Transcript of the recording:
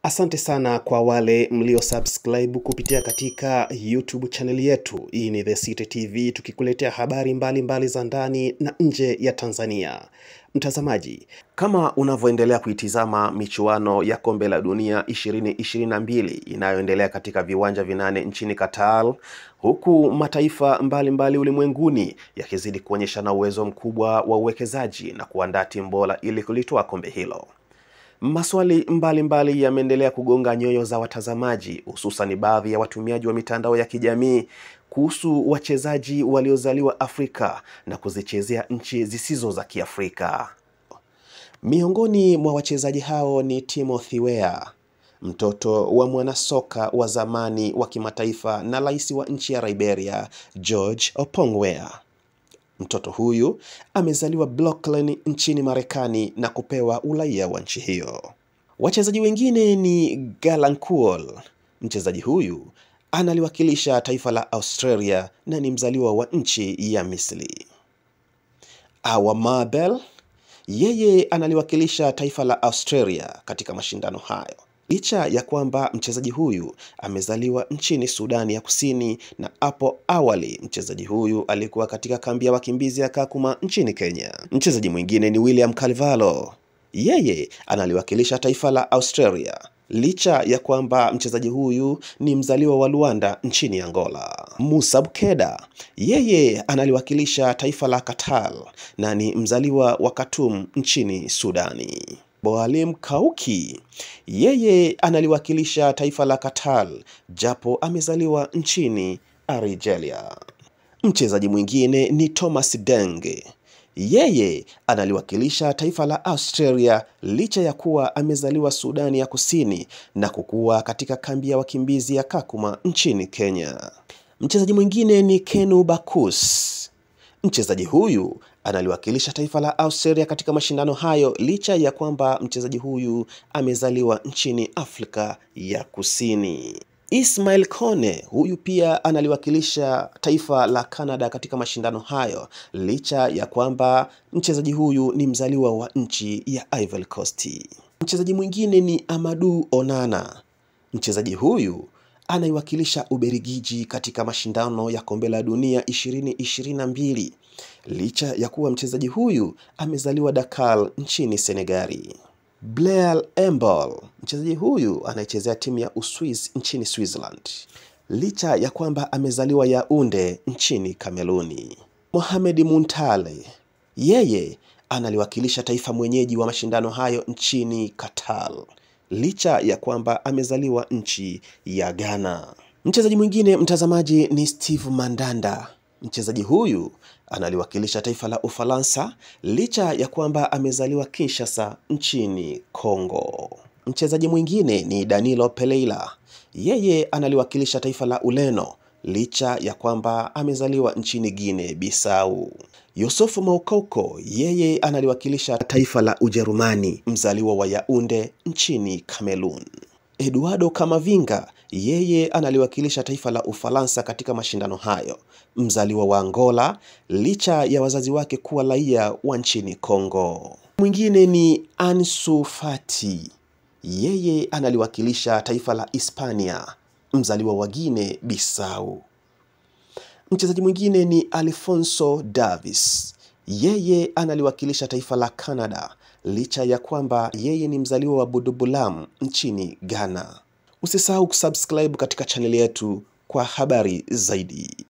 Asante sana kwa wale mlio subscribe kupitia katika YouTube channel yetu. Hii ni The City TV tukikuletea habari mbalimbali mbali za ndani na nje ya Tanzania. Mtazamaji, kama unavyoendelea kuitizama michuano ya kombe la dunia 2022 inayoendelea katika viwanja vinane nchini Qatar, huku mataifa mbalimbali mbali ulimwenguni yakizidi kuonyesha na uwezo mkubwa wa uwekezaji na kuandaa timu bora ili kulitoa kombe hilo. Maswali mbalimbali yameendelea kugonga nyoyo za watazamaji, hususan baadhi ya watumiaji wa mitandao ya kijamii kuhusu wachezaji waliozaliwa Afrika na kuzichezea nchi zisizo za Kiafrika. Miongoni mwa wachezaji hao ni Timothy Weah, mtoto wa mwanasoka wa zamani wa kimataifa na rais wa nchi ya Liberia, George Oppong Weah. Mtoto huyu amezaliwa Brooklyn nchini Marekani na kupewa uraia wa nchi hiyo. Wachezaji wengine ni Garland Kuol. Mchezaji huyu analiwakilisha taifa la Australia na ni mzaliwa wa nchi ya Misri. Awa Mabel yeye analiwakilisha taifa la Australia katika mashindano hayo. Licha ya kwamba mchezaji huyu amezaliwa nchini Sudani ya Kusini na hapo awali mchezaji huyu alikuwa katika kambi ya wakimbizi ya Kakuma nchini Kenya. Mchezaji mwingine ni William Carvalho. Yeye analiwakilisha taifa la Australia licha ya kwamba mchezaji huyu ni mzaliwa wa Luanda nchini Angola. Musa Bukeda yeye analiwakilisha taifa la Qatar na ni mzaliwa wa Khartoum nchini Sudani. Boalim Kauki yeye analiwakilisha taifa la Qatar japo amezaliwa nchini Algeria. Mchezaji mwingine ni Thomas Denge. Yeye analiwakilisha taifa la Australia licha ya kuwa amezaliwa Sudani ya Kusini na kukua katika kambi ya wakimbizi ya Kakuma nchini Kenya. Mchezaji mwingine ni Kenu Bakus. Mchezaji huyu analiwakilisha taifa la Australia katika mashindano hayo licha ya kwamba mchezaji huyu amezaliwa nchini Afrika ya Kusini. Ismail Kone huyu pia analiwakilisha taifa la Canada katika mashindano hayo licha ya kwamba mchezaji huyu ni mzaliwa wa nchi ya Ivory Coast. Mchezaji mwingine ni Amadou Onana. Mchezaji huyu anaiwakilisha Ubelgiji katika mashindano ya kombe la dunia 2022 licha ya kuwa mchezaji huyu amezaliwa Dakar nchini Senegali. Blair Embol, mchezaji huyu anayechezea timu ya Uswiz nchini Switzerland licha ya kwamba amezaliwa Yaunde nchini Kameruni. Mohamed Muntale, yeye analiwakilisha taifa mwenyeji wa mashindano hayo nchini Qatar licha ya kwamba amezaliwa nchi ya Ghana. Mchezaji mwingine mtazamaji ni Steve Mandanda. Mchezaji huyu analiwakilisha taifa la Ufaransa licha ya kwamba amezaliwa Kinshasa nchini Kongo. Mchezaji mwingine ni Danilo Pereira. Yeye analiwakilisha taifa la Ureno licha ya kwamba amezaliwa nchini Guinea Bissau. Yusufu Moukoko yeye analiwakilisha taifa la Ujerumani, mzaliwa wa Yaunde nchini Cameroon. Eduardo Camavinga yeye analiwakilisha taifa la Ufaransa katika mashindano hayo, mzaliwa wa Angola licha ya wazazi wake kuwa raia wa nchini Kongo. Mwingine ni Ansu Fati, yeye analiwakilisha taifa la Hispania, mzaliwa wa Guinea Bissau. Mchezaji mwingine ni Alfonso Davis, yeye analiwakilisha taifa la Canada licha ya kwamba yeye ni mzaliwa wa Budubulam nchini Ghana. Usisahau kusubscribe katika chaneli yetu kwa habari zaidi.